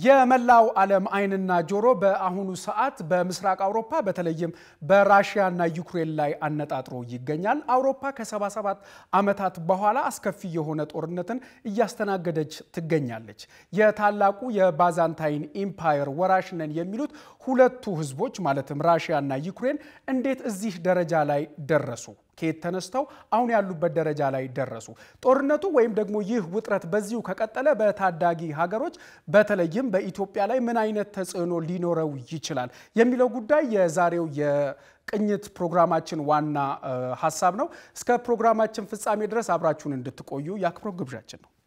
የመላው ዓለም ዓይንና ጆሮ በአሁኑ ሰዓት በምስራቅ አውሮፓ በተለይም በራሽያና ዩክሬን ላይ አነጣጥሮ ይገኛል። አውሮፓ ከ77 ዓመታት በኋላ አስከፊ የሆነ ጦርነትን እያስተናገደች ትገኛለች። የታላቁ የባዛንታይን ኢምፓየር ወራሽ ነን የሚሉት ሁለቱ ህዝቦች ማለትም ራሽያና ዩክሬን እንዴት እዚህ ደረጃ ላይ ደረሱ? ከየት ተነስተው አሁን ያሉበት ደረጃ ላይ ደረሱ? ጦርነቱ ወይም ደግሞ ይህ ውጥረት በዚሁ ከቀጠለ በታዳጊ ሀገሮች በተለይም በኢትዮጵያ ላይ ምን አይነት ተጽዕኖ ሊኖረው ይችላል የሚለው ጉዳይ የዛሬው የቅኝት ፕሮግራማችን ዋና ሀሳብ ነው። እስከ ፕሮግራማችን ፍጻሜ ድረስ አብራችሁን እንድትቆዩ የአክብሮት ግብዣችን ነው።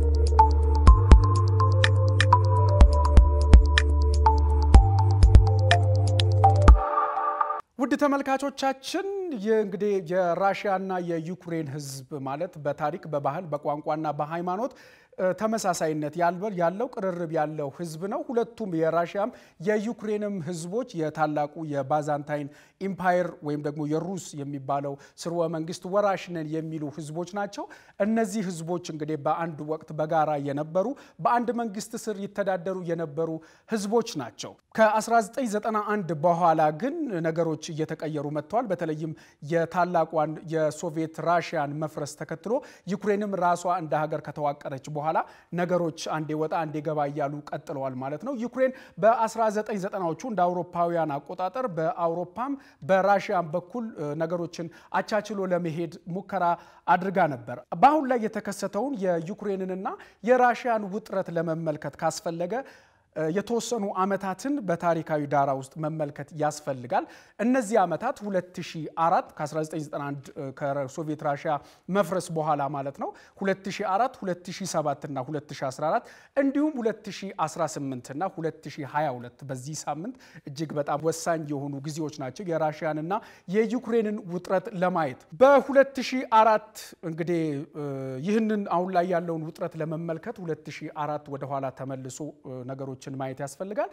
ውድ ተመልካቾቻችን እንግዲህ የራሽያና የዩክሬን ህዝብ ማለት በታሪክ በባህል በቋንቋና በሃይማኖት ተመሳሳይነት ያለው ቅርርብ ያለው ህዝብ ነው። ሁለቱም የራሽያም የዩክሬንም ህዝቦች የታላቁ የባዛንታይን ኢምፓየር ወይም ደግሞ የሩስ የሚባለው ስርወ መንግስት ወራሽ ነን የሚሉ ህዝቦች ናቸው። እነዚህ ህዝቦች እንግዲህ በአንድ ወቅት በጋራ የነበሩ በአንድ መንግስት ስር ይተዳደሩ የነበሩ ህዝቦች ናቸው። ከ1991 በኋላ ግን ነገሮች እየተቀየሩ መጥተዋል። በተለይም የታላቋን የሶቪየት ራሽያን መፍረስ ተከትሎ ዩክሬንም ራሷ እንደ ሀገር ከተዋቀረች በኋላ ነገሮች አንዴ ወጣ አንዴ ገባ እያሉ ቀጥለዋል ማለት ነው። ዩክሬን በ1990ዎቹ እንደ አውሮፓውያን አቆጣጠር በአውሮፓም በራሽያም በኩል ነገሮችን አቻችሎ ለመሄድ ሙከራ አድርጋ ነበር። በአሁን ላይ የተከሰተውን የዩክሬንንና የራሽያን ውጥረት ለመመልከት ካስፈለገ የተወሰኑ ዓመታትን በታሪካዊ ዳራ ውስጥ መመልከት ያስፈልጋል። እነዚህ ዓመታት 2004 ከ1991 ከሶቪየት ራሽያ መፍረስ በኋላ ማለት ነው 2004፣ 2007 እና 2014 እንዲሁም 2018 እና 2022 በዚህ ሳምንት እጅግ በጣም ወሳኝ የሆኑ ጊዜዎች ናቸው የራሽያንና የዩክሬንን ውጥረት ለማየት በ2004 እንግዲህ ይህንን አሁን ላይ ያለውን ውጥረት ለመመልከት 2004 ወደኋላ ተመልሶ ነገሮች ማየት ያስፈልጋል።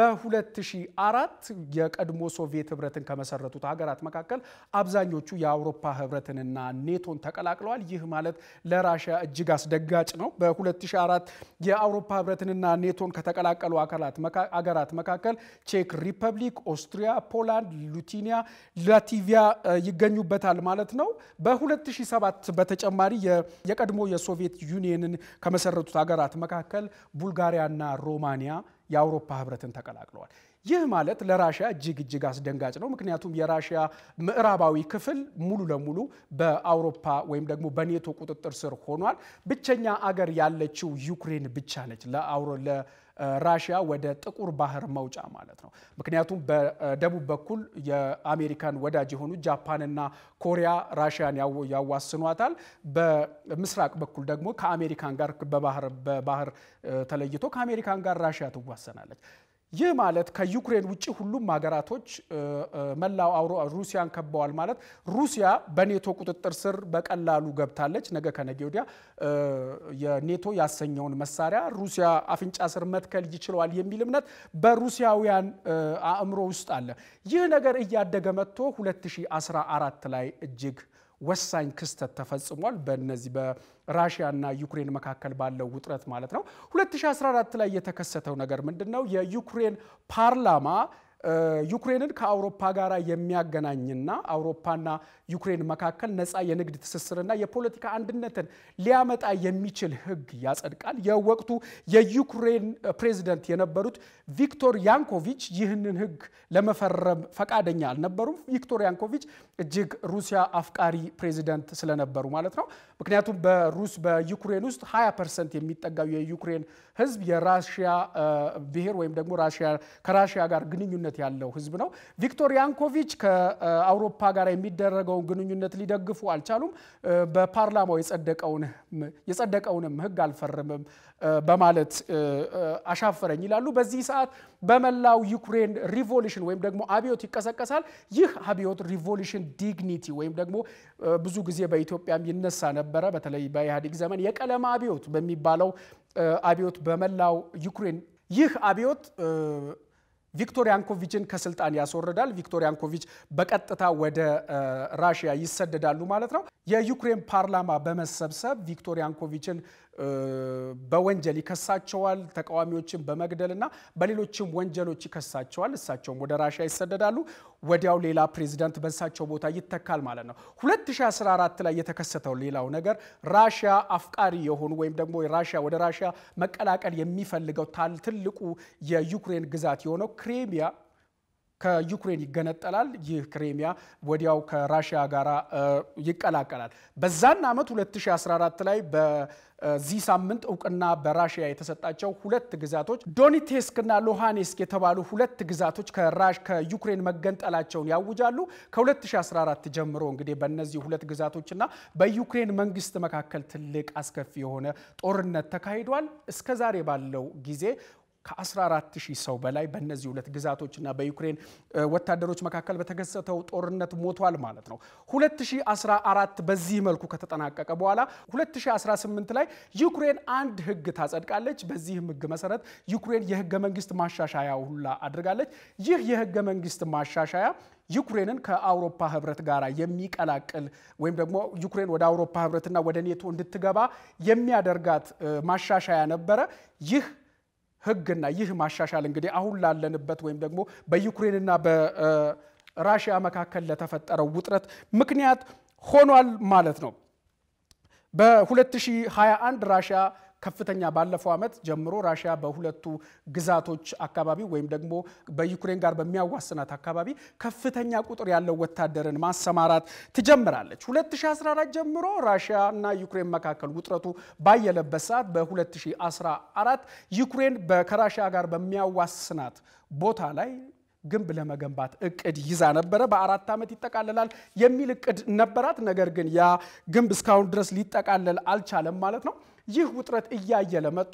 በ2004 የቀድሞ ሶቪየት ህብረትን ከመሰረቱት ሀገራት መካከል አብዛኞቹ የአውሮፓ ህብረትንና ኔቶን ተቀላቅለዋል። ይህ ማለት ለራሽያ እጅግ አስደጋጭ ነው። በ2004 የአውሮፓ ህብረትንና ኔቶን ከተቀላቀሉ አገራት መካከል ቼክ ሪፐብሊክ፣ ኦስትሪያ፣ ፖላንድ፣ ሉቲኒያ፣ ላቲቪያ ይገኙበታል ማለት ነው። በ2007 በተጨማሪ የቀድሞ የሶቪየት ዩኒየንን ከመሰረቱት ሀገራት መካከል ቡልጋሪያና ሮማኒያ የአውሮፓ ህብረትን ተቀላቅለዋል። ይህ ማለት ለራሽያ እጅግ እጅግ አስደንጋጭ ነው። ምክንያቱም የራሽያ ምዕራባዊ ክፍል ሙሉ ለሙሉ በአውሮፓ ወይም ደግሞ በኔቶ ቁጥጥር ስር ሆኗል። ብቸኛ አገር ያለችው ዩክሬን ብቻ ነች ለራሽያ ወደ ጥቁር ባህር መውጫ ማለት ነው። ምክንያቱም በደቡብ በኩል የአሜሪካን ወዳጅ የሆኑ ጃፓንና ኮሪያ ራሽያን ያዋስኗታል። በምስራቅ በኩል ደግሞ ከአሜሪካን ጋር በባህር ተለይቶ ከአሜሪካን ጋር ራሽያ ትዋሰናለች። ይህ ማለት ከዩክሬን ውጭ ሁሉም ሀገራቶች መላው ሩሲያን ከበዋል ማለት ሩሲያ በኔቶ ቁጥጥር ስር በቀላሉ ገብታለች። ነገ ከነገ ወዲያ የኔቶ ያሰኘውን መሳሪያ ሩሲያ አፍንጫ ስር መትከል ይችለዋል የሚል እምነት በሩሲያውያን አእምሮ ውስጥ አለ። ይህ ነገር እያደገ መጥቶ 2014 ላይ እጅግ ወሳኝ ክስተት ተፈጽሟል። በነዚህ በራሽያና ዩክሬን መካከል ባለው ውጥረት ማለት ነው። 2014 ላይ የተከሰተው ነገር ምንድን ነው? የዩክሬን ፓርላማ ዩክሬንን ከአውሮፓ ጋር የሚያገናኝና አውሮፓና ዩክሬን መካከል ነፃ የንግድ ትስስርና የፖለቲካ አንድነትን ሊያመጣ የሚችል ሕግ ያጸድቃል። የወቅቱ የዩክሬን ፕሬዚደንት የነበሩት ቪክቶር ያንኮቪች ይህንን ሕግ ለመፈረም ፈቃደኛ አልነበሩም። ቪክቶር ያንኮቪች እጅግ ሩሲያ አፍቃሪ ፕሬዚደንት ስለነበሩ ማለት ነው። ምክንያቱም በሩስ በዩክሬን ውስጥ 20 ፐርሰንት የሚጠጋው የዩክሬን ሕዝብ የራሽያ ብሔር ወይም ደግሞ ከራሽያ ጋር ግንኙነት ያለው ህዝብ ነው። ቪክቶር ያንኮቪች ከአውሮፓ ጋር የሚደረገውን ግንኙነት ሊደግፉ አልቻሉም። በፓርላማው የጸደቀውንም ህግ አልፈርምም በማለት አሻፈረኝ ይላሉ። በዚህ ሰዓት በመላው ዩክሬን ሪቮሉሽን ወይም ደግሞ አብዮት ይቀሰቀሳል። ይህ አብዮት ሪቮሉሽን ዲግኒቲ ወይም ደግሞ ብዙ ጊዜ በኢትዮጵያም ይነሳ ነበረ። በተለይ በኢህአዴግ ዘመን የቀለም አብዮት በሚባለው አብዮት በመላው ዩክሬን ይህ አብዮት ቪክቶር ያንኮቪችን ከስልጣን ያስወርዳል። ቪክቶር ያንኮቪች በቀጥታ ወደ ራሽያ ይሰደዳሉ ማለት ነው። የዩክሬን ፓርላማ በመሰብሰብ ቪክቶር ያንኮቪችን በወንጀል ይከሳቸዋል። ተቃዋሚዎችን በመግደልና በሌሎችም ወንጀሎች ይከሳቸዋል። እሳቸውም ወደ ራሽያ ይሰደዳሉ። ወዲያው ሌላ ፕሬዚዳንት በእሳቸው ቦታ ይተካል ማለት ነው። 2014 ላይ የተከሰተው ሌላው ነገር ራሽያ አፍቃሪ የሆኑ ወይም ደግሞ ራሽያ ወደ ራሽያ መቀላቀል የሚፈልገው ትልቁ የዩክሬን ግዛት የሆነው ክሬሚያ ከዩክሬን ይገነጠላል። ይህ ክሬሚያ ወዲያው ከራሽያ ጋር ይቀላቀላል። በዛን ዓመት 2014 ላይ በዚህ ሳምንት እውቅና በራሽያ የተሰጣቸው ሁለት ግዛቶች ዶኔቴስክና ሉሃንስክ የተባሉ ሁለት ግዛቶች ከዩክሬን መገንጠላቸውን ያውጃሉ። ከ2014 ጀምሮ እንግዲህ በእነዚህ ሁለት ግዛቶችና በዩክሬን መንግስት መካከል ትልቅ አስከፊ የሆነ ጦርነት ተካሂዷል። እስከዛሬ ባለው ጊዜ ከ14 ሺህ ሰው በላይ በእነዚህ ሁለት ግዛቶችና በዩክሬን ወታደሮች መካከል በተከሰተው ጦርነት ሞቷል ማለት ነው። 2014 በዚህ መልኩ ከተጠናቀቀ በኋላ 2018 ላይ ዩክሬን አንድ ህግ ታጸድቃለች። በዚህም ህግ መሰረት ዩክሬን የህገ መንግስት ማሻሻያ ሁላ አድርጋለች። ይህ የህገ መንግስት ማሻሻያ ዩክሬንን ከአውሮፓ ህብረት ጋር የሚቀላቅል ወይም ደግሞ ዩክሬን ወደ አውሮፓ ህብረትና ወደ ኔቶ እንድትገባ የሚያደርጋት ማሻሻያ ነበረ። ይህ ህግና ይህ ማሻሻል እንግዲህ አሁን ላለንበት ወይም ደግሞ በዩክሬንና በራሽያ መካከል ለተፈጠረው ውጥረት ምክንያት ሆኗል ማለት ነው። በ2021 ራሽያ ከፍተኛ ባለፈው ዓመት ጀምሮ ራሽያ በሁለቱ ግዛቶች አካባቢ ወይም ደግሞ በዩክሬን ጋር በሚያዋስናት አካባቢ ከፍተኛ ቁጥር ያለው ወታደርን ማሰማራት ትጀምራለች። 2014 ጀምሮ ራሽያ እና ዩክሬን መካከል ውጥረቱ ባየለበት ሰዓት በ2014 ዩክሬን ከራሽያ ጋር በሚያዋስናት ቦታ ላይ ግንብ ለመገንባት እቅድ ይዛ ነበረ። በአራት ዓመት ይጠቃለላል የሚል እቅድ ነበራት። ነገር ግን ያ ግንብ እስካሁን ድረስ ሊጠቃለል አልቻለም ማለት ነው። ይህ ውጥረት እያየለ መጥቶ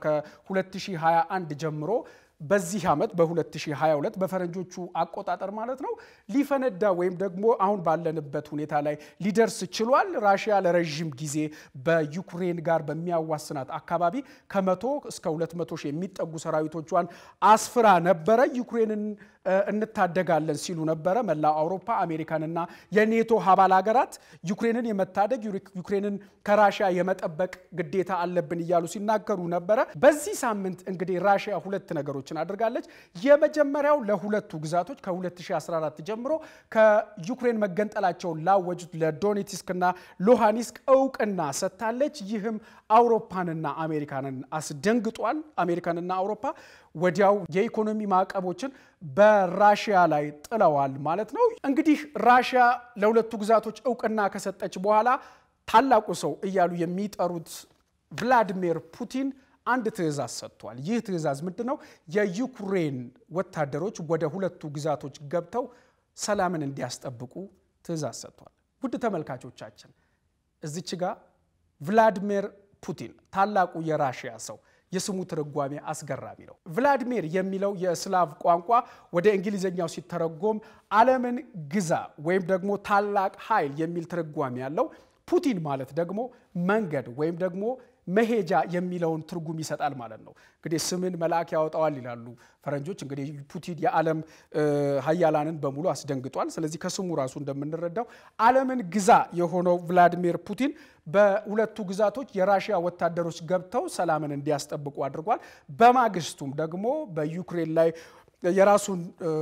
ከ2021 ጀምሮ በዚህ ዓመት በ2022 በፈረንጆቹ አቆጣጠር ማለት ነው ሊፈነዳ ወይም ደግሞ አሁን ባለንበት ሁኔታ ላይ ሊደርስ ችሏል። ራሽያ ለረዥም ጊዜ በዩክሬን ጋር በሚያዋስናት አካባቢ ከመቶ እስከ 200 ሺህ የሚጠጉ ሰራዊቶቿን አስፍራ ነበረ። ዩክሬንን እንታደጋለን ሲሉ ነበረ። መላው አውሮፓ አሜሪካንና የኔቶ አባል ሀገራት ዩክሬንን የመታደግ ዩክሬንን ከራሽያ የመጠበቅ ግዴታ አለብን እያሉ ሲናገሩ ነበረ። በዚህ ሳምንት እንግዲህ ራሽያ ሁለት ነገሮችን አድርጋለች። የመጀመሪያው ለሁለቱ ግዛቶች ከ2014 ጀምሮ ከዩክሬን መገንጠላቸውን ላወጁት ለዶኔትስክና ሉሃንስክ እውቅና ሰጥታለች። ይህም አውሮፓንና አሜሪካንን አስደንግጧል። አሜሪካንና አውሮፓ ወዲያው የኢኮኖሚ ማዕቀቦችን በራሽያ ላይ ጥለዋል ማለት ነው። እንግዲህ ራሽያ ለሁለቱ ግዛቶች እውቅና ከሰጠች በኋላ ታላቁ ሰው እያሉ የሚጠሩት ቭላዲሚር ፑቲን አንድ ትዕዛዝ ሰጥቷል። ይህ ትዕዛዝ ምንድን ነው? የዩክሬን ወታደሮች ወደ ሁለቱ ግዛቶች ገብተው ሰላምን እንዲያስጠብቁ ትዕዛዝ ሰጥቷል። ውድ ተመልካቾቻችን እዚች ጋር ቭላዲሚር ፑቲን ታላቁ የራሽያ ሰው የስሙ ትርጓሜ አስገራሚ ነው። ቭላዲሚር የሚለው የስላቭ ቋንቋ ወደ እንግሊዝኛው ሲተረጎም ዓለምን ግዛ ወይም ደግሞ ታላቅ ኃይል የሚል ትርጓሜ ያለው፣ ፑቲን ማለት ደግሞ መንገድ ወይም ደግሞ መሄጃ የሚለውን ትርጉም ይሰጣል ማለት ነው። እንግዲህ ስምን መልአክ ያወጣዋል ይላሉ ፈረንጆች። እንግዲህ ፑቲን የዓለም ሀያላንን በሙሉ አስደንግጧል። ስለዚህ ከስሙ ራሱ እንደምንረዳው ዓለምን ግዛ የሆነው ቭላዲሚር ፑቲን በሁለቱ ግዛቶች የራሽያ ወታደሮች ገብተው ሰላምን እንዲያስጠብቁ አድርጓል። በማግስቱም ደግሞ በዩክሬን ላይ የራሱን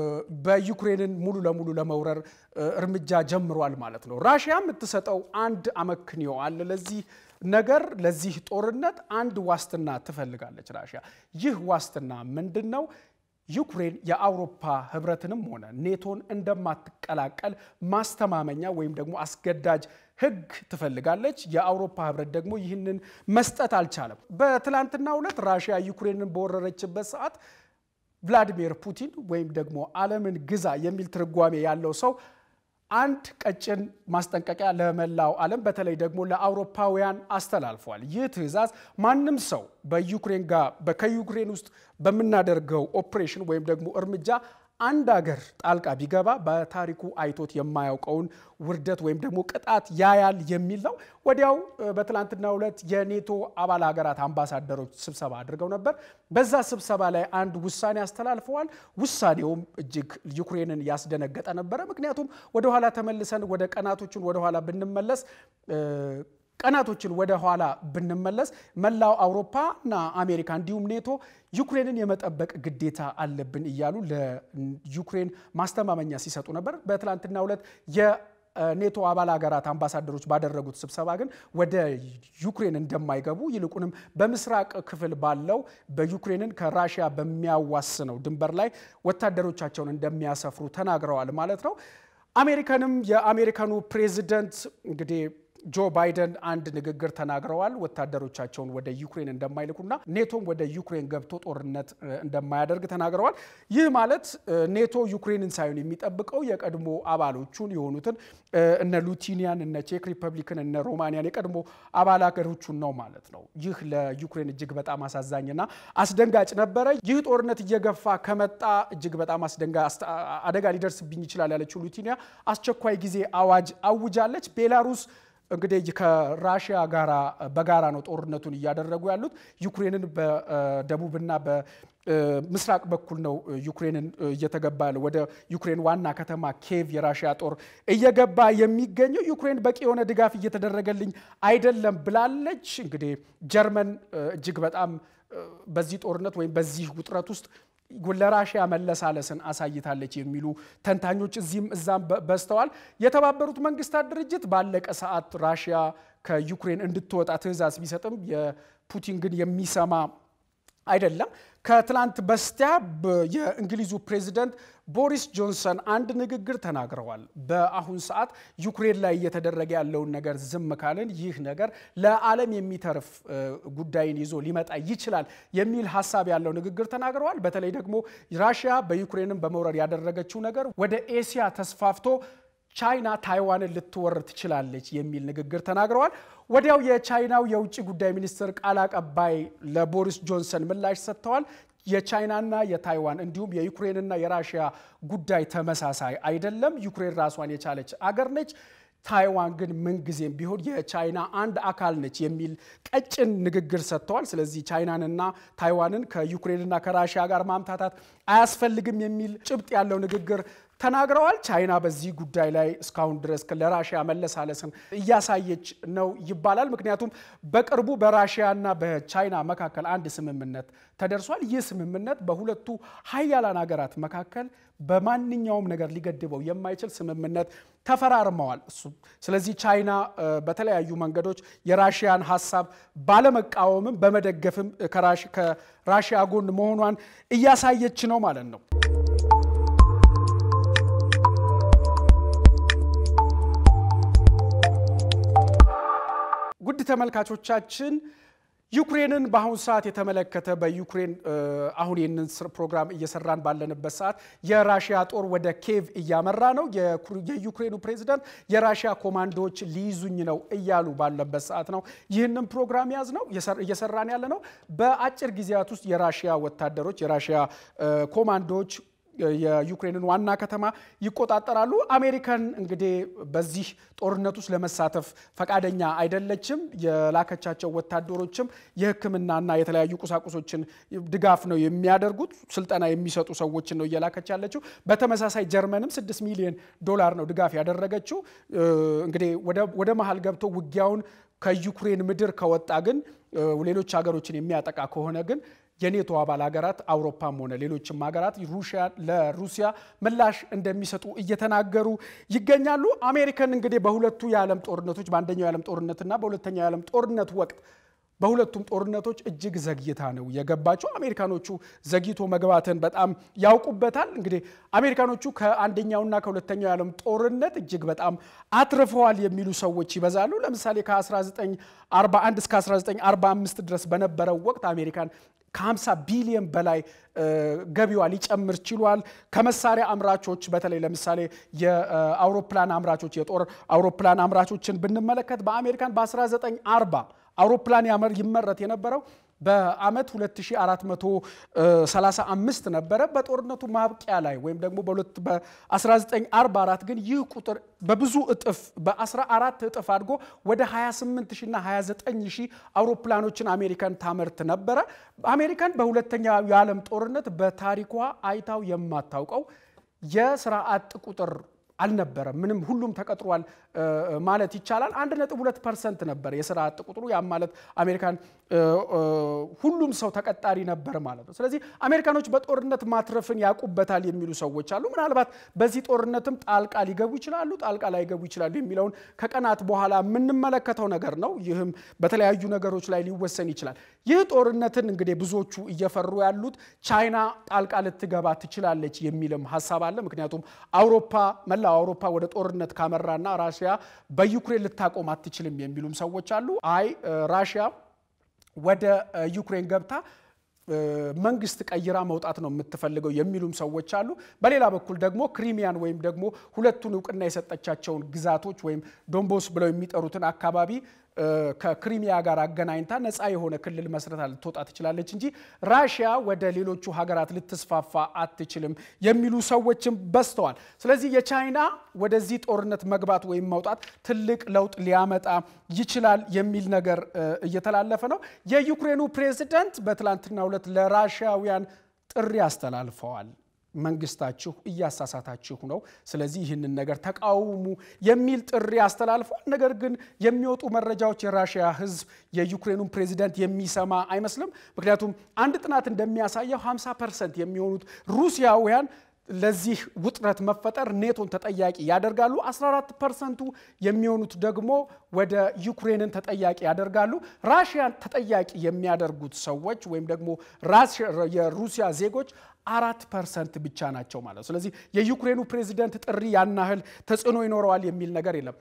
በዩክሬንን ሙሉ ለሙሉ ለመውረር እርምጃ ጀምሯል ማለት ነው። ራሽያ የምትሰጠው አንድ አመክንዮ አለ ለዚህ ነገር ለዚህ ጦርነት አንድ ዋስትና ትፈልጋለች ራሽያ። ይህ ዋስትና ምንድን ነው? ዩክሬን የአውሮፓ ህብረትንም ሆነ ኔቶን እንደማትቀላቀል ማስተማመኛ ወይም ደግሞ አስገዳጅ ህግ ትፈልጋለች። የአውሮፓ ህብረት ደግሞ ይህንን መስጠት አልቻለም። በትላንትናው ዕለት ራሽያ ዩክሬንን በወረረችበት ሰዓት ቭላዲሚር ፑቲን ወይም ደግሞ ዓለምን ግዛ የሚል ትርጓሜ ያለው ሰው አንድ ቀጭን ማስጠንቀቂያ ለመላው ዓለም በተለይ ደግሞ ለአውሮፓውያን አስተላልፏል። ይህ ትዕዛዝ ማንም ሰው በዩክሬን ጋር ከዩክሬን ውስጥ በምናደርገው ኦፕሬሽን ወይም ደግሞ እርምጃ አንድ አገር ጣልቃ ቢገባ በታሪኩ አይቶት የማያውቀውን ውርደት ወይም ደግሞ ቅጣት ያያል የሚል ነው። ወዲያው በትላንትናው ዕለት የኔቶ አባል ሀገራት አምባሳደሮች ስብሰባ አድርገው ነበር። በዛ ስብሰባ ላይ አንድ ውሳኔ አስተላልፈዋል። ውሳኔውም እጅግ ዩክሬንን ያስደነገጠ ነበረ። ምክንያቱም ወደኋላ ተመልሰን ወደ ቀናቶቹን ወደኋላ ብንመለስ ቀናቶችን ወደ ኋላ ብንመለስ መላው አውሮፓና አሜሪካ እንዲሁም ኔቶ ዩክሬንን የመጠበቅ ግዴታ አለብን እያሉ ለዩክሬን ማስተማመኛ ሲሰጡ ነበር። በትላንትናው ዕለት ኔቶ አባል ሀገራት አምባሳደሮች ባደረጉት ስብሰባ ግን ወደ ዩክሬን እንደማይገቡ ይልቁንም በምስራቅ ክፍል ባለው በዩክሬንን ከራሽያ በሚያዋስነው ድንበር ላይ ወታደሮቻቸውን እንደሚያሰፍሩ ተናግረዋል ማለት ነው። አሜሪካንም የአሜሪካኑ ፕሬዚደንት እንግዲህ ጆ ባይደን አንድ ንግግር ተናግረዋል። ወታደሮቻቸውን ወደ ዩክሬን እንደማይልኩና ኔቶም ወደ ዩክሬን ገብቶ ጦርነት እንደማያደርግ ተናግረዋል። ይህ ማለት ኔቶ ዩክሬንን ሳይሆን የሚጠብቀው የቀድሞ አባሎቹን የሆኑትን እነ ሉቲኒያን፣ እነ ቼክ ሪፐብሊክን፣ እነ ሮማኒያን የቀድሞ አባል ሀገሮቹን ነው ማለት ነው። ይህ ለዩክሬን እጅግ በጣም አሳዛኝና አስደንጋጭ ነበረ። ይህ ጦርነት እየገፋ ከመጣ እጅግ በጣም አደጋ ሊደርስብኝ ይችላል ያለችው ሉቲኒያ አስቸኳይ ጊዜ አዋጅ አውጃለች። ቤላሩስ እንግዲህ ከራሽያ ጋራ በጋራ ነው ጦርነቱን እያደረጉ ያሉት። ዩክሬንን በደቡብና በምስራቅ በኩል ነው ዩክሬንን እየተገባ ያለው ወደ ዩክሬን ዋና ከተማ ኬቭ የራሽያ ጦር እየገባ የሚገኘው። ዩክሬን በቂ የሆነ ድጋፍ እየተደረገልኝ አይደለም ብላለች። እንግዲህ ጀርመን እጅግ በጣም በዚህ ጦርነት ወይም በዚህ ውጥረት ውስጥ ለራሽያ መለሳለስን አሳይታለች የሚሉ ተንታኞች እዚህም እዛም በዝተዋል። የተባበሩት መንግስታት ድርጅት ባለቀ ሰዓት ራሽያ ከዩክሬን እንድትወጣ ትዕዛዝ ቢሰጥም የፑቲን ግን የሚሰማ አይደለም። ከትላንት በስቲያ የእንግሊዙ ፕሬዚደንት ቦሪስ ጆንሰን አንድ ንግግር ተናግረዋል። በአሁን ሰዓት ዩክሬን ላይ እየተደረገ ያለውን ነገር ዝም ካልን ይህ ነገር ለዓለም የሚተርፍ ጉዳይን ይዞ ሊመጣ ይችላል የሚል ሀሳብ ያለው ንግግር ተናግረዋል። በተለይ ደግሞ ራሽያ በዩክሬንም በመውረር ያደረገችው ነገር ወደ ኤስያ ተስፋፍቶ ቻይና ታይዋንን ልትወር ትችላለች የሚል ንግግር ተናግረዋል። ወዲያው የቻይናው የውጭ ጉዳይ ሚኒስትር ቃል አቀባይ ለቦሪስ ጆንሰን ምላሽ ሰጥተዋል። የቻይናና የታይዋን እንዲሁም የዩክሬንና የራሽያ ጉዳይ ተመሳሳይ አይደለም። ዩክሬን ራሷን የቻለች አገር ነች። ታይዋን ግን ምንጊዜም ቢሆን የቻይና አንድ አካል ነች የሚል ቀጭን ንግግር ሰጥተዋል። ስለዚህ ቻይናንና ታይዋንን ከዩክሬንና ከራሽያ ጋር ማምታታት አያስፈልግም የሚል ጭብጥ ያለው ንግግር ተናግረዋል። ቻይና በዚህ ጉዳይ ላይ እስካሁን ድረስ ለራሽያ መለሳለስን እያሳየች ነው ይባላል። ምክንያቱም በቅርቡ በራሽያና በቻይና መካከል አንድ ስምምነት ተደርሷል። ይህ ስምምነት በሁለቱ ሀያላን ሀገራት መካከል በማንኛውም ነገር ሊገድበው የማይችል ስምምነት ተፈራርመዋል። ስለዚህ ቻይና በተለያዩ መንገዶች የራሽያን ሀሳብ ባለመቃወምም በመደገፍም ከራሽያ ጎን መሆኗን እያሳየች ነው ማለት ነው። ውድ ተመልካቾቻችን ዩክሬንን በአሁኑ ሰዓት የተመለከተ በዩክሬን አሁን ይህንን ፕሮግራም እየሰራን ባለንበት ሰዓት የራሽያ ጦር ወደ ኬቭ እያመራ ነው። የዩክሬኑ ፕሬዚዳንት የራሽያ ኮማንዶዎች ሊይዙኝ ነው እያሉ ባለበት ሰዓት ነው ይህንን ፕሮግራም ያዝ ነው እየሰራን ያለ ነው። በአጭር ጊዜያት ውስጥ የራሽያ ወታደሮች የራሽያ ኮማንዶዎች የዩክሬንን ዋና ከተማ ይቆጣጠራሉ። አሜሪካን እንግዲህ በዚህ ጦርነት ውስጥ ለመሳተፍ ፈቃደኛ አይደለችም። የላከቻቸው ወታደሮችም የሕክምናና የተለያዩ ቁሳቁሶችን ድጋፍ ነው የሚያደርጉት። ስልጠና የሚሰጡ ሰዎችን ነው እየላከች ያለችው። በተመሳሳይ ጀርመንም ስድስት ሚሊዮን ዶላር ነው ድጋፍ ያደረገችው። እንግዲህ ወደ መሀል ገብቶ ውጊያውን ከዩክሬን ምድር ከወጣ ግን ሌሎች ሀገሮችን የሚያጠቃ ከሆነ ግን የኔቶ አባል ሀገራት አውሮፓም ሆነ ሌሎችም ሀገራት ለሩሲያ ምላሽ እንደሚሰጡ እየተናገሩ ይገኛሉ። አሜሪካን እንግዲህ በሁለቱ የዓለም ጦርነቶች በአንደኛው የዓለም ጦርነትና በሁለተኛው የዓለም ጦርነት ወቅት በሁለቱም ጦርነቶች እጅግ ዘግይታ ነው የገባቸው። አሜሪካኖቹ ዘግይቶ መግባትን በጣም ያውቁበታል። እንግዲህ አሜሪካኖቹ ከአንደኛውና ከሁለተኛው የዓለም ጦርነት እጅግ በጣም አትርፈዋል የሚሉ ሰዎች ይበዛሉ። ለምሳሌ ከ1941 እስከ 1945 ድረስ በነበረው ወቅት አሜሪካን ከ50 ቢሊዮን በላይ ገቢዋ ሊጨምር ችሏል። ከመሳሪያ አምራቾች በተለይ ለምሳሌ የአውሮፕላን አምራቾች የጦር አውሮፕላን አምራቾችን ብንመለከት በአሜሪካን በ1940 አውሮፕላን ይመረት የነበረው በአመት 2435 ነበረ። በጦርነቱ ማብቂያ ላይ ወይም ደግሞ በ1944 ግን ይህ ቁጥር በብዙ እጥፍ በ14 እጥፍ አድጎ ወደ 28 ሺና 29 ሺህ አውሮፕላኖችን አሜሪካን ታመርት ነበረ። አሜሪካን በሁለተኛው የዓለም ጦርነት በታሪኳ አይታው የማታውቀው የስራ አጥ ቁጥር አልነበረም። ምንም ሁሉም ተቀጥሯል ማለት ይቻላል። አንድ ነጥብ ሁለት ፐርሰንት ነበር የስራ አጥ ቁጥሩ። ያም ማለት አሜሪካን ሁሉም ሰው ተቀጣሪ ነበር ማለት ነው። ስለዚህ አሜሪካኖች በጦርነት ማትረፍን ያውቁበታል የሚሉ ሰዎች አሉ። ምናልባት በዚህ ጦርነትም ጣልቃ ሊገቡ ይችላሉ፣ ጣልቃ ላይገቡ ይችላሉ የሚለውን ከቀናት በኋላ የምንመለከተው ነገር ነው። ይህም በተለያዩ ነገሮች ላይ ሊወሰን ይችላል። ይህ ጦርነትን እንግዲህ ብዙዎቹ እየፈሩ ያሉት ቻይና ጣልቃ ልትገባ ትችላለች የሚልም ሀሳብ አለ። ምክንያቱም አውሮፓ መላው አውሮፓ ወደ ጦርነት ካመራና ራሽያ በዩክሬን ልታቆም አትችልም የሚሉም ሰዎች አሉ። አይ ራሽያ ወደ ዩክሬን ገብታ መንግስት ቀይራ መውጣት ነው የምትፈልገው የሚሉም ሰዎች አሉ። በሌላ በኩል ደግሞ ክሪሚያን ወይም ደግሞ ሁለቱን እውቅና የሰጠቻቸውን ግዛቶች ወይም ዶንቦስ ብለው የሚጠሩትን አካባቢ ከክሪሚያ ጋር አገናኝታ ነፃ የሆነ ክልል መስረታ ልትወጣ ትችላለች እንጂ ራሽያ ወደ ሌሎቹ ሀገራት ልትስፋፋ አትችልም የሚሉ ሰዎችም በዝተዋል። ስለዚህ የቻይና ወደዚህ ጦርነት መግባት ወይም መውጣት ትልቅ ለውጥ ሊያመጣ ይችላል የሚል ነገር እየተላለፈ ነው። የዩክሬኑ ፕሬዚደንት በትላንትናው ዕለት ለራሽያውያን ጥሪ አስተላልፈዋል። መንግስታችሁ እያሳሳታችሁ ነው፣ ስለዚህ ይህንን ነገር ተቃውሙ የሚል ጥሪ አስተላልፏል። ነገር ግን የሚወጡ መረጃዎች የራሽያ ሕዝብ የዩክሬኑን ፕሬዚደንት የሚሰማ አይመስልም። ምክንያቱም አንድ ጥናት እንደሚያሳየው 50 ፐርሰንት የሚሆኑት ሩሲያውያን ለዚህ ውጥረት መፈጠር ኔቶን ተጠያቂ ያደርጋሉ። 14 ፐርሰንቱ የሚሆኑት ደግሞ ወደ ዩክሬንን ተጠያቂ ያደርጋሉ። ራሽያን ተጠያቂ የሚያደርጉት ሰዎች ወይም ደግሞ የሩሲያ ዜጎች አራት ፐርሰንት ብቻ ናቸው ማለት። ስለዚህ የዩክሬኑ ፕሬዚደንት ጥሪ ያን ያህል ተጽዕኖ ይኖረዋል የሚል ነገር የለም።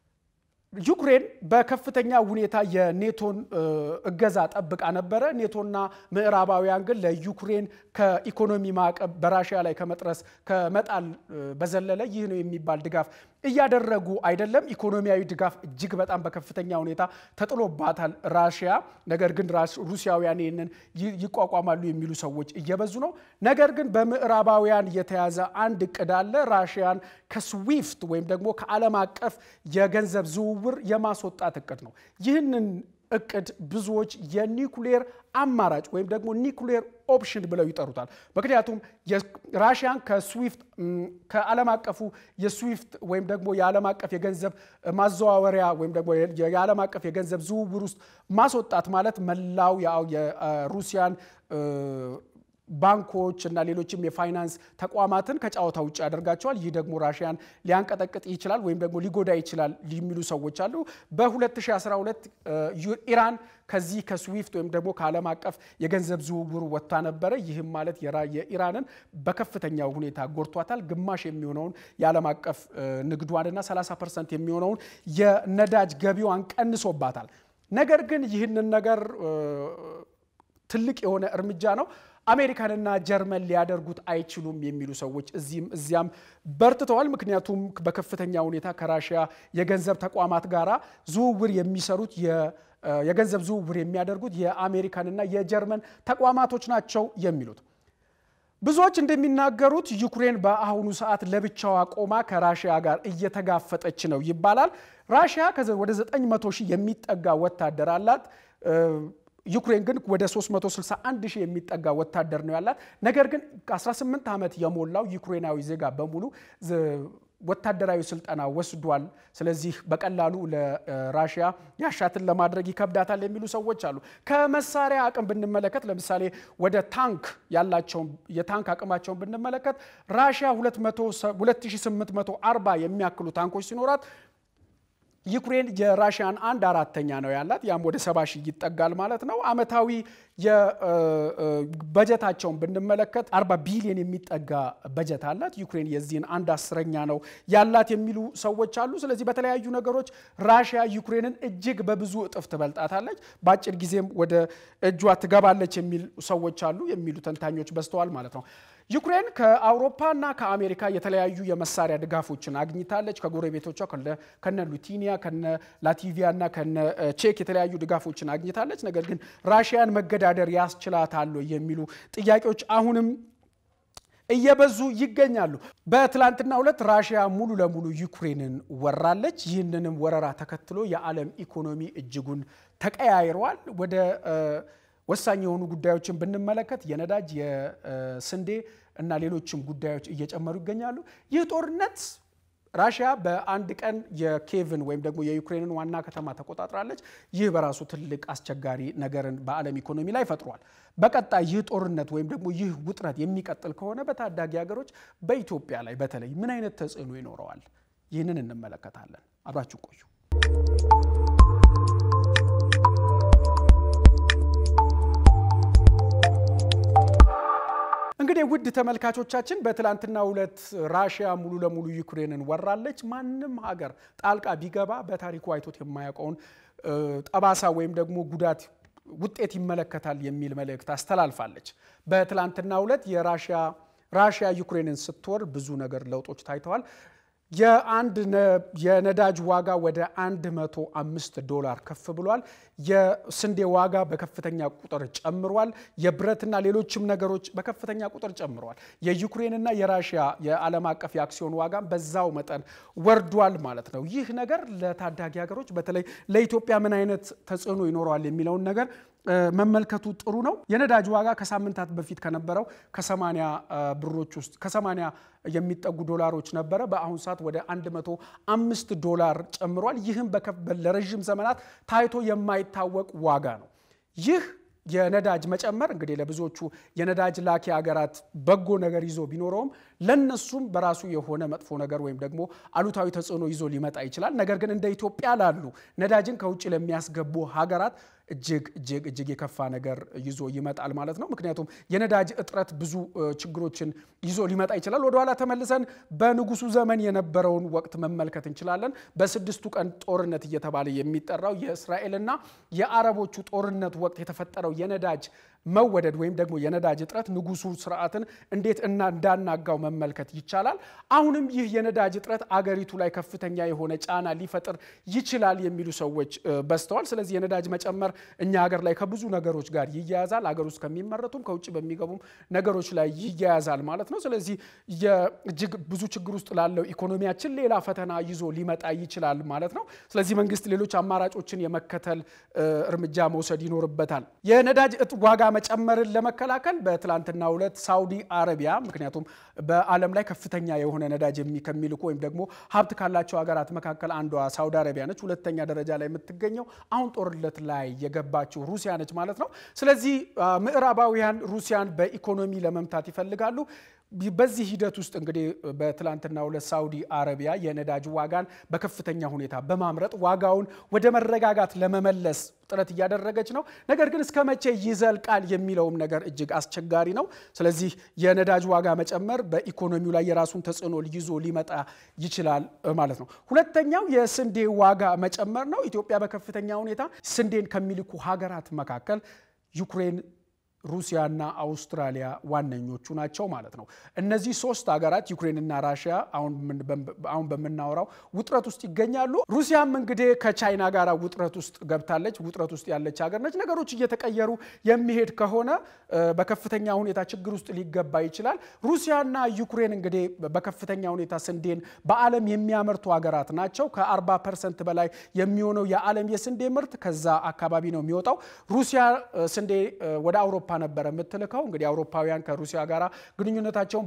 ዩክሬን በከፍተኛ ሁኔታ የኔቶን እገዛ ጠብቃ ነበረ። ኔቶና ምዕራባውያን ግን ለዩክሬን ከኢኮኖሚ ማዕቀብ በራሽያ ላይ ከመጥረስ ከመጣል በዘለለ ይህ ነው የሚባል ድጋፍ እያደረጉ አይደለም። ኢኮኖሚያዊ ድጋፍ እጅግ በጣም በከፍተኛ ሁኔታ ተጥሎባታል ራሽያ። ነገር ግን ሩሲያውያን ይህንን ይቋቋማሉ የሚሉ ሰዎች እየበዙ ነው። ነገር ግን በምዕራባውያን የተያዘ አንድ እቅድ አለ። ራሽያን ከስዊፍት ወይም ደግሞ ከዓለም አቀፍ የገንዘብ ዝውውር የማስወጣት እቅድ ነው። ይህንን እቅድ ብዙዎች የኒኩሌር አማራጭ ወይም ደግሞ ኒኩሌር ኦፕሽን ብለው ይጠሩታል። ምክንያቱም ራሽያን ከስዊፍት ከዓለም አቀፉ የስዊፍት ወይም ደግሞ የዓለም አቀፍ የገንዘብ ማዘዋወሪያ ወይም ደግሞ የዓለም አቀፍ የገንዘብ ዝውውር ውስጥ ማስወጣት ማለት መላው የሩሲያን ባንኮች እና ሌሎችም የፋይናንስ ተቋማትን ከጨዋታ ውጭ ያደርጋቸዋል። ይህ ደግሞ ራሽያን ሊያንቀጠቅጥ ይችላል ወይም ደግሞ ሊጎዳ ይችላል የሚሉ ሰዎች አሉ። በ2012 ኢራን ከዚህ ከስዊፍት ወይም ደግሞ ከዓለም አቀፍ የገንዘብ ዝውውሩ ወጥታ ነበረ። ይህም ማለት የኢራንን በከፍተኛ ሁኔታ ጎድቷታል። ግማሽ የሚሆነውን የዓለም አቀፍ ንግዷንና 30 ፐርሰንት የሚሆነውን የነዳጅ ገቢዋን ቀንሶባታል። ነገር ግን ይህንን ነገር ትልቅ የሆነ እርምጃ ነው አሜሪካንና ጀርመን ሊያደርጉት አይችሉም የሚሉ ሰዎች እዚህም እዚያም በርትተዋል። ምክንያቱም በከፍተኛ ሁኔታ ከራሽያ የገንዘብ ተቋማት ጋራ ዝውውር የሚሰሩት የገንዘብ ዝውውር የሚያደርጉት የአሜሪካንና የጀርመን ተቋማቶች ናቸው የሚሉት ብዙዎች እንደሚናገሩት ዩክሬን በአሁኑ ሰዓት ለብቻዋ ቆማ ከራሽያ ጋር እየተጋፈጠች ነው ይባላል። ራሽያ ወደ 900 ሺህ የሚጠጋ ወታደር አላት። ዩክሬን ግን ወደ 361 ሺህ የሚጠጋ ወታደር ነው ያላት። ነገር ግን 18 ዓመት የሞላው ዩክሬናዊ ዜጋ በሙሉ ወታደራዊ ስልጠና ወስዷል። ስለዚህ በቀላሉ ለራሽያ ያሻትን ለማድረግ ይከብዳታል የሚሉ ሰዎች አሉ። ከመሳሪያ አቅም ብንመለከት ለምሳሌ ወደ ታንክ ያላቸውን የታንክ አቅማቸውን ብንመለከት ራሽያ 2840 የሚያክሉ ታንኮች ሲኖራት ዩክሬን የራሽያን አንድ አራተኛ ነው ያላት። ያም ወደ ሰባ ሺህ ይጠጋል ማለት ነው። አመታዊ በጀታቸውን ብንመለከት አርባ ቢሊዮን የሚጠጋ በጀት አላት። ዩክሬን የዚህን አንድ አስረኛ ነው ያላት የሚሉ ሰዎች አሉ። ስለዚህ በተለያዩ ነገሮች ራሽያ ዩክሬንን እጅግ በብዙ እጥፍ ትበልጣታለች፣ በአጭር ጊዜም ወደ እጇ ትገባለች የሚሉ ሰዎች አሉ የሚሉ ተንታኞች በዝተዋል ማለት ነው። ዩክሬን ከአውሮፓና ከአሜሪካ የተለያዩ የመሳሪያ ድጋፎችን አግኝታለች። ከጎረቤቶቿ ከነ ሉቲኒያ፣ ከነ ላቲቪያ እና ከነ ቼክ የተለያዩ ድጋፎችን አግኝታለች። ነገር ግን ራሽያን መገዳደር ያስችላታል የሚሉ ጥያቄዎች አሁንም እየበዙ ይገኛሉ። በትላንትና ሁለት ራሽያ ሙሉ ለሙሉ ዩክሬንን ወራለች። ይህንንም ወረራ ተከትሎ የዓለም ኢኮኖሚ እጅጉን ተቀያይረዋል። ወደ ወሳኝ የሆኑ ጉዳዮችን ብንመለከት የነዳጅ፣ የስንዴ እና ሌሎችም ጉዳዮች እየጨመሩ ይገኛሉ። ይህ ጦርነት ራሽያ በአንድ ቀን የኬቭን ወይም ደግሞ የዩክሬንን ዋና ከተማ ተቆጣጥራለች። ይህ በራሱ ትልቅ አስቸጋሪ ነገርን በዓለም ኢኮኖሚ ላይ ፈጥሯል። በቀጣይ ይህ ጦርነት ወይም ደግሞ ይህ ውጥረት የሚቀጥል ከሆነ በታዳጊ ሀገሮች በኢትዮጵያ ላይ በተለይ ምን አይነት ተጽዕኖ ይኖረዋል? ይህንን እንመለከታለን። አብራችሁ ቆዩ። እንግዲህ ውድ ተመልካቾቻችን በትላንትናው ዕለት ራሽያ ሙሉ ለሙሉ ዩክሬንን ወራለች። ማንም ሀገር ጣልቃ ቢገባ በታሪኩ አይቶት የማያውቀውን ጠባሳ ወይም ደግሞ ጉዳት ውጤት ይመለከታል የሚል መልእክት አስተላልፋለች። በትላንትናው ዕለት የራሽያ ራሽያ ዩክሬንን ስትወር ብዙ ነገር ለውጦች ታይተዋል። የአንድ የነዳጅ ዋጋ ወደ 105 ዶላር ከፍ ብሏል። የስንዴ ዋጋ በከፍተኛ ቁጥር ጨምሯል። የብረትና ሌሎችም ነገሮች በከፍተኛ ቁጥር ጨምረዋል። የዩክሬንና የራሽያ የዓለም አቀፍ የአክሲዮን ዋጋም በዛው መጠን ወርዷል ማለት ነው። ይህ ነገር ለታዳጊ ሀገሮች በተለይ ለኢትዮጵያ ምን አይነት ተጽዕኖ ይኖረዋል የሚለውን ነገር መመልከቱ ጥሩ ነው። የነዳጅ ዋጋ ከሳምንታት በፊት ከነበረው ከ80 ብሮች ውስጥ ከ80 የሚጠጉ ዶላሮች ነበረ። በአሁኑ ሰዓት ወደ 105 ዶላር ጨምሯል። ይህም ለረዥም ዘመናት ታይቶ የማይታወቅ ዋጋ ነው። ይህ የነዳጅ መጨመር እንግዲህ ለብዙዎቹ የነዳጅ ላኪ ሀገራት በጎ ነገር ይዞ ቢኖረውም ለነሱም በራሱ የሆነ መጥፎ ነገር ወይም ደግሞ አሉታዊ ተጽዕኖ ይዞ ሊመጣ ይችላል። ነገር ግን እንደ ኢትዮጵያ ላሉ ነዳጅን ከውጭ ለሚያስገቡ ሀገራት እጅግ እጅግ እጅግ የከፋ ነገር ይዞ ይመጣል ማለት ነው። ምክንያቱም የነዳጅ እጥረት ብዙ ችግሮችን ይዞ ሊመጣ ይችላል። ወደኋላ ተመልሰን በንጉሱ ዘመን የነበረውን ወቅት መመልከት እንችላለን። በስድስቱ ቀን ጦርነት እየተባለ የሚጠራው የእስራኤልና የአረቦቹ ጦርነት ወቅት የተፈጠረው የነዳጅ መወደድ ወይም ደግሞ የነዳጅ እጥረት ንጉሱ ስርዓትን እንዴት እና እንዳናጋው መመልከት ይቻላል። አሁንም ይህ የነዳጅ እጥረት አገሪቱ ላይ ከፍተኛ የሆነ ጫና ሊፈጥር ይችላል የሚሉ ሰዎች በዝተዋል። ስለዚህ የነዳጅ መጨመር እኛ ሀገር ላይ ከብዙ ነገሮች ጋር ይያያዛል። አገር ውስጥ ከሚመረቱም ከውጭ በሚገቡም ነገሮች ላይ ይያያዛል ማለት ነው። ስለዚህ እጅግ ብዙ ችግር ውስጥ ላለው ኢኮኖሚያችን ሌላ ፈተና ይዞ ሊመጣ ይችላል ማለት ነው። ስለዚህ መንግስት ሌሎች አማራጮችን የመከተል እርምጃ መውሰድ ይኖርበታል። የነዳጅ ዋጋ መጨመርን ለመከላከል በትላንትናው ዕለት ሳውዲ አረቢያ ምክንያቱም በዓለም ላይ ከፍተኛ የሆነ ነዳጅ ከሚልኩ ወይም ደግሞ ሀብት ካላቸው ሀገራት መካከል አንዷ ሳውዲ አረቢያ ነች። ሁለተኛ ደረጃ ላይ የምትገኘው አሁን ጦርነት ላይ የገባችው ሩሲያ ነች ማለት ነው። ስለዚህ ምዕራባውያን ሩሲያን በኢኮኖሚ ለመምታት ይፈልጋሉ። በዚህ ሂደት ውስጥ እንግዲህ በትላንትናው ዕለት ሳውዲ አረቢያ የነዳጅ ዋጋን በከፍተኛ ሁኔታ በማምረጥ ዋጋውን ወደ መረጋጋት ለመመለስ ጥረት እያደረገች ነው። ነገር ግን እስከ መቼ ይዘልቃል የሚለውም ነገር እጅግ አስቸጋሪ ነው። ስለዚህ የነዳጅ ዋጋ መጨመር በኢኮኖሚው ላይ የራሱን ተጽዕኖ ይዞ ሊመጣ ይችላል ማለት ነው። ሁለተኛው የስንዴ ዋጋ መጨመር ነው። ኢትዮጵያ በከፍተኛ ሁኔታ ስንዴን ከሚልኩ ሀገራት መካከል ዩክሬን ሩሲያና አውስትራሊያ ዋነኞቹ ናቸው ማለት ነው። እነዚህ ሶስት ሀገራት ዩክሬንና ራሽያ አሁን በምናወራው ውጥረት ውስጥ ይገኛሉ። ሩሲያም እንግዲህ ከቻይና ጋር ውጥረት ውስጥ ገብታለች። ውጥረት ውስጥ ያለች ሀገር ነች። ነገሮች እየተቀየሩ የሚሄድ ከሆነ በከፍተኛ ሁኔታ ችግር ውስጥ ሊገባ ይችላል። ሩሲያና ዩክሬን እንግዲህ በከፍተኛ ሁኔታ ስንዴን በዓለም የሚያመርቱ ሀገራት ናቸው። ከ40 ፐርሰንት በላይ የሚሆነው የዓለም የስንዴ ምርት ከዛ አካባቢ ነው የሚወጣው። ሩሲያ ስንዴ ወደ አውሮፓ ነበረ የምትልከው። እንግዲህ አውሮፓውያን ከሩሲያ ጋር ግንኙነታቸውን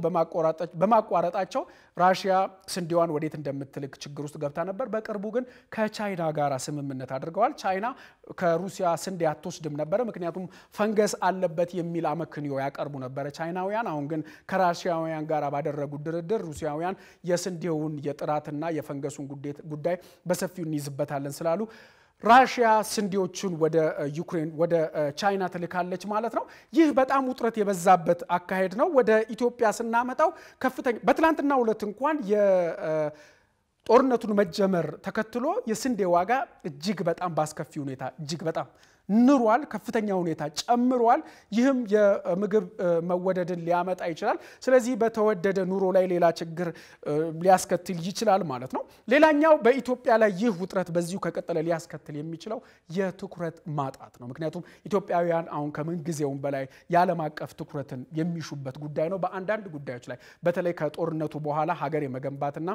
በማቋረጣቸው ራሽያ ስንዴዋን ወዴት እንደምትልክ ችግር ውስጥ ገብታ ነበር። በቅርቡ ግን ከቻይና ጋር ስምምነት አድርገዋል። ቻይና ከሩሲያ ስንዴ አትወስድም ነበረ፣ ምክንያቱም ፈንገስ አለበት የሚል አመክንዮ ያቀርቡ ነበረ ቻይናውያን። አሁን ግን ከራሽያውያን ጋር ባደረጉት ድርድር ሩሲያውያን የስንዴውን የጥራትና የፈንገሱን ጉዳይ በሰፊው እንይዝበታለን ስላሉ ራሽያ ስንዴዎቹን ወደ ዩክሬን ወደ ቻይና ትልካለች ማለት ነው። ይህ በጣም ውጥረት የበዛበት አካሄድ ነው። ወደ ኢትዮጵያ ስናመጣው ከፍተኛ በትናንትናው ዕለት እንኳን የጦርነቱን መጀመር ተከትሎ የስንዴ ዋጋ እጅግ በጣም በአስከፊ ሁኔታ እጅግ በጣም ንሯል። ከፍተኛ ሁኔታ ጨምሯል። ይህም የምግብ መወደድን ሊያመጣ ይችላል። ስለዚህ በተወደደ ኑሮ ላይ ሌላ ችግር ሊያስከትል ይችላል ማለት ነው። ሌላኛው በኢትዮጵያ ላይ ይህ ውጥረት በዚሁ ከቀጠለ ሊያስከትል የሚችለው የትኩረት ማጣት ነው። ምክንያቱም ኢትዮጵያውያን አሁን ከምንጊዜውም በላይ የዓለም አቀፍ ትኩረትን የሚሹበት ጉዳይ ነው። በአንዳንድ ጉዳዮች ላይ በተለይ ከጦርነቱ በኋላ ሀገር የመገንባትና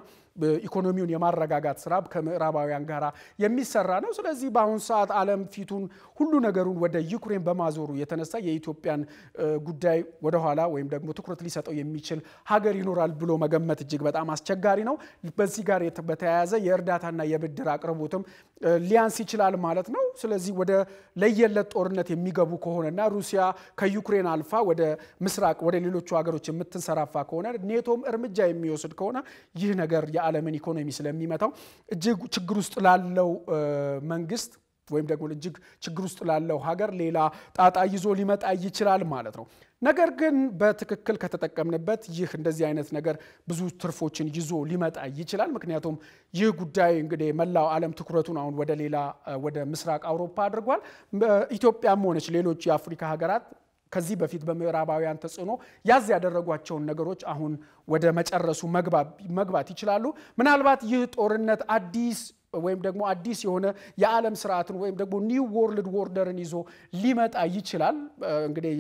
ኢኮኖሚውን የማረጋጋት ስራ ከምዕራባውያን ጋር የሚሰራ ነው። ስለዚህ በአሁኑ ሰዓት ዓለም ፊቱን ሁሉ ነገሩን ወደ ዩክሬን በማዞሩ የተነሳ የኢትዮጵያን ጉዳይ ወደኋላ ወይም ደግሞ ትኩረት ሊሰጠው የሚችል ሀገር ይኖራል ብሎ መገመት እጅግ በጣም አስቸጋሪ ነው። በዚህ ጋር በተያያዘ የእርዳታና የብድር አቅርቦትም ሊያንስ ይችላል ማለት ነው። ስለዚህ ወደ ለየለት ጦርነት የሚገቡ ከሆነና ሩሲያ ከዩክሬን አልፋ ወደ ምስራቅ ወደ ሌሎቹ ሀገሮች የምትንሰራፋ ከሆነ ኔቶም እርምጃ የሚወስድ ከሆነ ይህ ነገር የዓለምን ኢኮኖሚ ስለሚመታው እጅግ ችግር ውስጥ ላለው መንግስት ወይም ደግሞ እጅግ ችግር ውስጥ ላለው ሀገር ሌላ ጣጣ ይዞ ሊመጣ ይችላል ማለት ነው። ነገር ግን በትክክል ከተጠቀምንበት ይህ እንደዚህ አይነት ነገር ብዙ ትርፎችን ይዞ ሊመጣ ይችላል። ምክንያቱም ይህ ጉዳይ እንግዲህ መላው ዓለም ትኩረቱን አሁን ወደ ሌላ ወደ ምስራቅ አውሮፓ አድርጓል። ኢትዮጵያም ሆነች ሌሎች የአፍሪካ ሀገራት ከዚህ በፊት በምዕራባውያን ተጽዕኖ ያዝ ያደረጓቸውን ነገሮች አሁን ወደ መጨረሱ መግባት ይችላሉ። ምናልባት ይህ ጦርነት አዲስ ወይም ደግሞ አዲስ የሆነ የዓለም ስርዓትን ወይም ደግሞ ኒው ወርልድ ዎርደርን ይዞ ሊመጣ ይችላል። እንግዲህ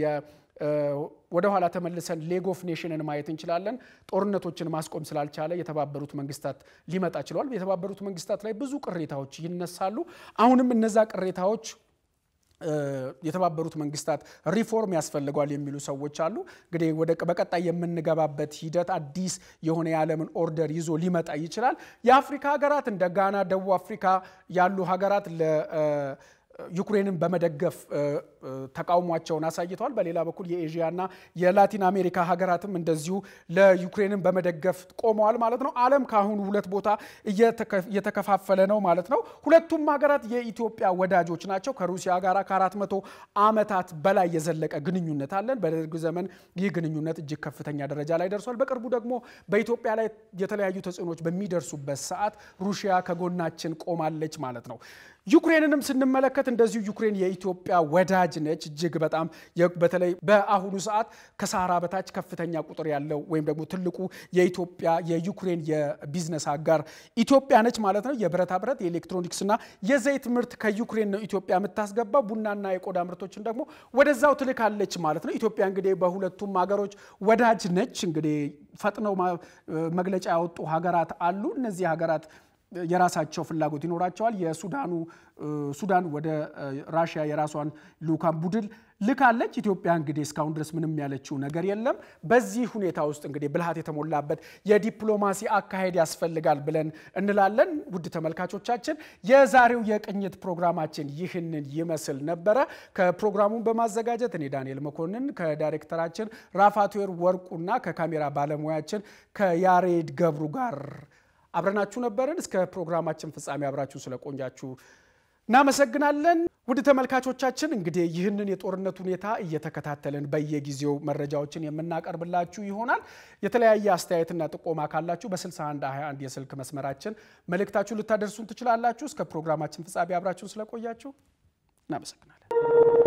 ወደኋላ ተመልሰን ሌግ ኦፍ ኔሽንን ማየት እንችላለን። ጦርነቶችን ማስቆም ስላልቻለ የተባበሩት መንግስታት ሊመጣ ችሏል። የተባበሩት መንግስታት ላይ ብዙ ቅሬታዎች ይነሳሉ። አሁንም እነዛ ቅሬታዎች የተባበሩት መንግስታት ሪፎርም ያስፈልገዋል የሚሉ ሰዎች አሉ። እንግዲህ ወደ በቀጣይ የምንገባበት ሂደት አዲስ የሆነ የዓለምን ኦርደር ይዞ ሊመጣ ይችላል። የአፍሪካ ሀገራት እንደ ጋና፣ ደቡብ አፍሪካ ያሉ ሀገራት ዩክሬንን በመደገፍ ተቃውሟቸውን አሳይተዋል። በሌላ በኩል የኤዥያና የላቲን አሜሪካ ሀገራትም እንደዚሁ ለዩክሬንን በመደገፍ ቆመዋል ማለት ነው። ዓለም ከአሁኑ ሁለት ቦታ እየተከፋፈለ ነው ማለት ነው። ሁለቱም ሀገራት የኢትዮጵያ ወዳጆች ናቸው። ከሩሲያ ጋር ከአራት መቶ ዓመታት በላይ የዘለቀ ግንኙነት አለን። በደርግ ዘመን ይህ ግንኙነት እጅግ ከፍተኛ ደረጃ ላይ ደርሷል። በቅርቡ ደግሞ በኢትዮጵያ ላይ የተለያዩ ተጽዕኖች በሚደርሱበት ሰዓት ሩሲያ ከጎናችን ቆማለች ማለት ነው። ዩክሬንንም ስንመለከት እንደዚሁ ዩክሬን የኢትዮጵያ ወዳጅ ነች። እጅግ በጣም በተለይ በአሁኑ ሰዓት ከሳህራ በታች ከፍተኛ ቁጥር ያለው ወይም ደግሞ ትልቁ የኢትዮጵያ የዩክሬን የቢዝነስ አጋር ኢትዮጵያ ነች ማለት ነው። የብረታ ብረት የኤሌክትሮኒክስና የዘይት ምርት ከዩክሬን ነው ኢትዮጵያ የምታስገባ። ቡናና የቆዳ ምርቶችን ደግሞ ወደዛው ትልካለች ማለት ነው። ኢትዮጵያ እንግዲህ በሁለቱም ሀገሮች ወዳጅ ነች። እንግዲህ ፈጥነው መግለጫ ያወጡ ሀገራት አሉ። እነዚህ ሀገራት የራሳቸው ፍላጎት ይኖራቸዋል። የሱዳኑ ሱዳን ወደ ራሽያ የራሷን ልኡካን ቡድን ልካለች። ኢትዮጵያ እንግዲህ እስካሁን ድረስ ምንም ያለችው ነገር የለም። በዚህ ሁኔታ ውስጥ እንግዲህ ብልሃት የተሞላበት የዲፕሎማሲ አካሄድ ያስፈልጋል ብለን እንላለን። ውድ ተመልካቾቻችን የዛሬው የቅኝት ፕሮግራማችን ይህንን ይመስል ነበረ። ከፕሮግራሙን በማዘጋጀት እኔ ዳንኤል መኮንን ከዳይሬክተራችን ራፋትዌር ወርቁና ከካሜራ ባለሙያችን ከያሬድ ገብሩ ጋር አብረናችሁ ነበርን። እስከ ፕሮግራማችን ፍጻሜ አብራችሁ ስለቆያችሁ እናመሰግናለን። ውድ ተመልካቾቻችን እንግዲህ ይህንን የጦርነት ሁኔታ እየተከታተልን በየጊዜው መረጃዎችን የምናቀርብላችሁ ይሆናል። የተለያየ አስተያየትና ጥቆማ ካላችሁ በ6121 የስልክ መስመራችን መልእክታችሁ ልታደርሱን ትችላላችሁ። እስከ ፕሮግራማችን ፍጻሜ አብራችሁን ስለቆያችሁ እናመሰግናለን።